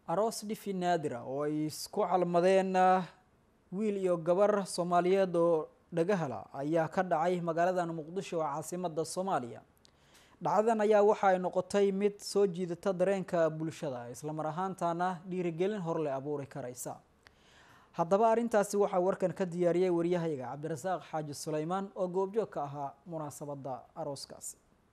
aroos dhifi naadira oo ay isku calmadeen wiil iyo gabar soomaaliyeed oo dhagahala ayaa ka dhacay magaaladan muqdisho oo caasimada soomaaliya dhacdadan ayaa waxa ay noqotay mid soo jiidata dareenka bulshada islamar ahaantana dhiirigelin horle abuuri karaysa haddaba arrintaasi waxaa warkan ka diyaariyey waryahayaga cabdirasaaq xaaji suleymaan oo goobjoog ka ahaa munaasabada arooskaasi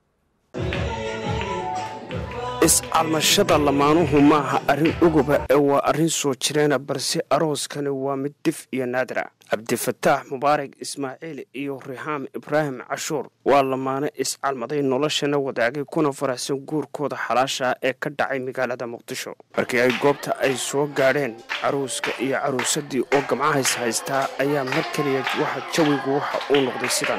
is-calmashada lamaanuhu maaha arrin uguba ee waa arrin soo jireena balse arooskani waa mid dif iyo naadira cabdifataax mubaarak ismaaciil iyo rixaam ibraahim cashuur waa lamaano is-calmaday noloshana wadaagay kuna faraxsan guurkooda xalaasha ee ka dhacay magaalada muqdisho markii ay goobta ay soo gaadheen caruuska iyo caruusadii oo gamcahays haystaa ayaa mar keliya waxa jawigu waxa uu noqday sidan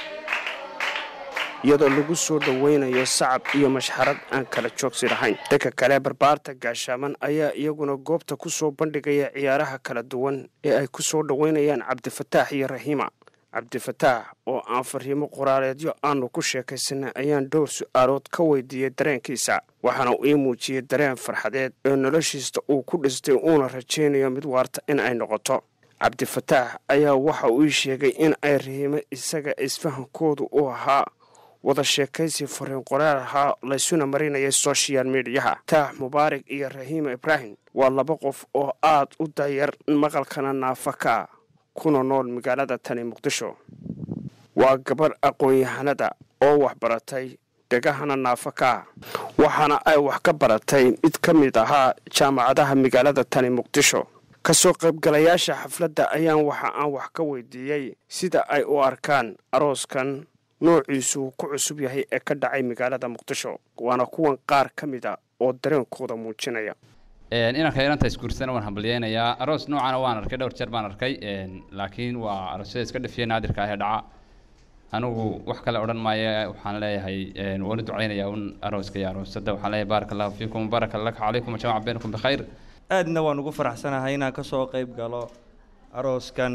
iyadoo lagu soo dhoweynayo sacab iyo mashxarad aan kala joogsi lahayn dadka kale barbaarta gaashaaman ayaa iyaguna goobta ku soo bandhigaya ciyaaraha kala duwan ee ay ku soo dhoweynayaan cabdifataax iyo raxiima cabdifataax oo aan fariimo qoraaleedyo aanu ku sheekaysanay ayaan dhowr su-aalood ka weydiiyey dareenkiisa waxaana uu ii muujiyey dareen farxadeed ee noloshiista uu ku dhistay uuna rajaynayo mid waarta in ay noqoto cabdifataax ayaa waxa uu ii sheegay in ay rahiimo isaga isfahankoodu u ahaa wada sheekaysi fariin qoraal ahaa laysuna marinayay sochial mediyaha taax mubaarak iyo rahiima ibraahim waa laba qof oo aad u dayar maqalkana naafa ka kuna nool magaalada tani muqdisho waa gabarh aqoon-yahanada oo wax baratay dhegahana naafa ka waxaana ay wax ka baratay mid ka mid ahaa jaamacadaha magaalada tani muqdisho kasoo qaybgalayaasha xafladda ayaan waxa aan wax ka weydiiyey sida ay u arkaan arooskan noociisu uu ku cusub yahay ee ka dhacay magaalada muqdisho waana kuwan qaar ka mid a oo dareenkooda muujinaya inanka inanta isguursana waan hambalyeynayaa aroos noocana waan arkay dhowr jeer baan arkay laakiin waa aroosyada iska dhafiya naadirka ah ee dhaca anigu wax kale odhan maayo waxaan leeyahay waan u ducaynayaa un arooska iyo aroosada waxaan leeyahay baaraka allahu fiikum baraka laka calaykum wajamaca baynakum bikhayr aadna waan ugu faraxsanahay inaan kasoo qayb galo arooskan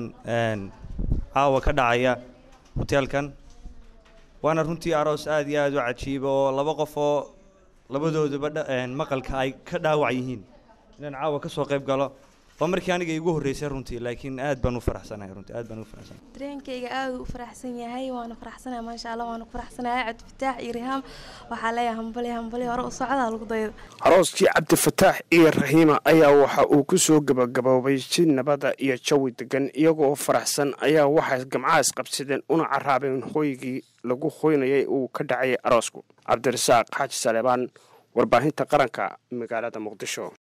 caawa ka dhacaya hoteelkan waana runtii aroos aad iyo aad u cajiiba oo laba qof oo labadooduba maqalka ay ka dhaawac yihiin inaan caawa ka soo qayb galo waa markii aniga igu horreysay runtii laakiin aad baan u faraxsanahay runtii aad baan ugu faraxsanahay dareenkayga aad u faraxsan yahay waana faraxsanahay maasha allah waana ku faraxsanahay cabdifataax iyo rihaam waxaa leeyahay hambali hambali hore u socdaa lagu daydo arooskii cabdifataax iyo raxiima ayaa waxa uu ku soo gabagaboobay si nabada iyo jawi degan iyagoo faraxsan ayaa waxay gamcahaas qabsadeen una caraabeen hooygii lagu hoynayay uu ka dhacayay aroosku cabdirasaaq xaaji saleebaan warbaahinta qaranka magaalada muqdisho